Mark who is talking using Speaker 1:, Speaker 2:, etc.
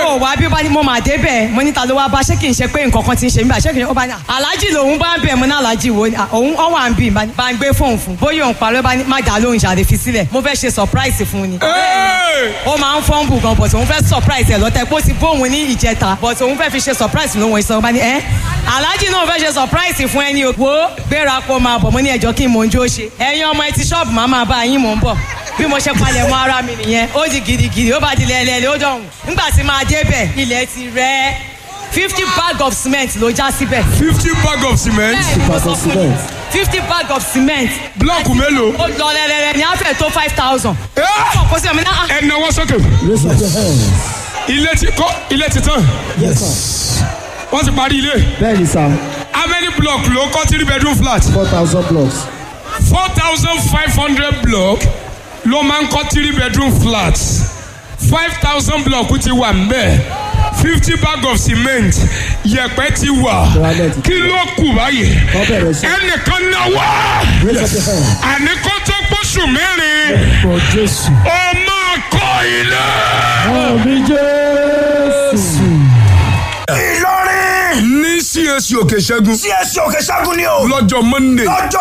Speaker 1: ò wá bí ó bá ní mo máa dé bẹ́ẹ̀ mo níta ló wá bá ṣé kì í ṣe pé nǹkan kan ti ń ṣe mí bá ṣé kì í ṣe ó bá ní aláàjì lòun bá ń bẹ̀ mo ní aláàjì wo ni à, òun ọ wà ń bì bá ní- bá ń gbé fóun fún bóyá òun parọ́ bá ní má dá lóhùn ṣàlè fi sílẹ̀ mo fẹ́ ṣe surprise fún un ni
Speaker 2: Hey!
Speaker 1: ó máa ń fọ́nbù gan but òun fẹ́ surprise ẹ̀ lọ́tẹ̀ pé ó ti bóun ní ìjẹta but òun fẹ́ fi ṣe surprise lóhun ìsọ̀rọ̀ bá ní ẹ́ aláàjì náà fẹ́ ṣe surprise fún ẹni o wo gbéra kó máa bọ̀ mo ní ẹjọ́ kí n mò ń jó ṣe ẹ̀yin ọmọ ẹ ti ṣọ́ọ̀bù máa máa bá yín mò ń bọ̀ bí mo ṣe palẹ̀ mọ́ ara mi nìyẹn ó di gidigidi ó bá di lẹ́lẹ́lẹ́ ó dọ̀hùn nígbà tí máa débẹ̀ ilẹ̀ ti rẹ̀ fifty bag of cement ló já síbẹ̀
Speaker 2: fifty bag of cement
Speaker 1: bẹ́ẹ̀ ni mo
Speaker 3: bag
Speaker 1: sọ
Speaker 3: of
Speaker 1: fún yín
Speaker 3: cement.
Speaker 1: fifty bag of cement
Speaker 2: blọọkù mélòó.
Speaker 1: ó lọ lẹ́lẹ́lẹ́ ní àfẹ́ tó five thousand
Speaker 2: Eh!
Speaker 1: kó sí ọmọ náà
Speaker 2: ẹ náwó sókè
Speaker 3: Raise up your hands.
Speaker 2: ilé ti kọ́ ilé ti tán
Speaker 3: Yes, sir.
Speaker 2: wọ́n ti parí ilé
Speaker 3: Bẹ́ẹ̀ni sá,
Speaker 2: how many block ló kọ́ three bedroom flat
Speaker 3: four thousand blocks.
Speaker 2: four thousand five hundred block ló máa ń kọ́ three bedroom flat five thousand block ti wà mbẹ́ fifty bag of cement yẹ̀pẹ̀ ti wà
Speaker 3: Granite.
Speaker 2: kí ló kù báyìí
Speaker 3: Wọ́n bẹ̀rẹ̀ sí.
Speaker 2: ẹnìkan náwó
Speaker 3: Raise up your hands.
Speaker 2: àní kó tó gbóṣù mẹ́rin
Speaker 3: For Jésù.
Speaker 2: ó máa kọ́ ilé.
Speaker 3: Àmì Jésù.
Speaker 4: Ìlọrin
Speaker 2: ní CAC òkè ṣẹ́gun
Speaker 4: CSC òkè ṣẹ́gun ni o
Speaker 2: lọ́jọ́ monday
Speaker 4: lọ́jọ́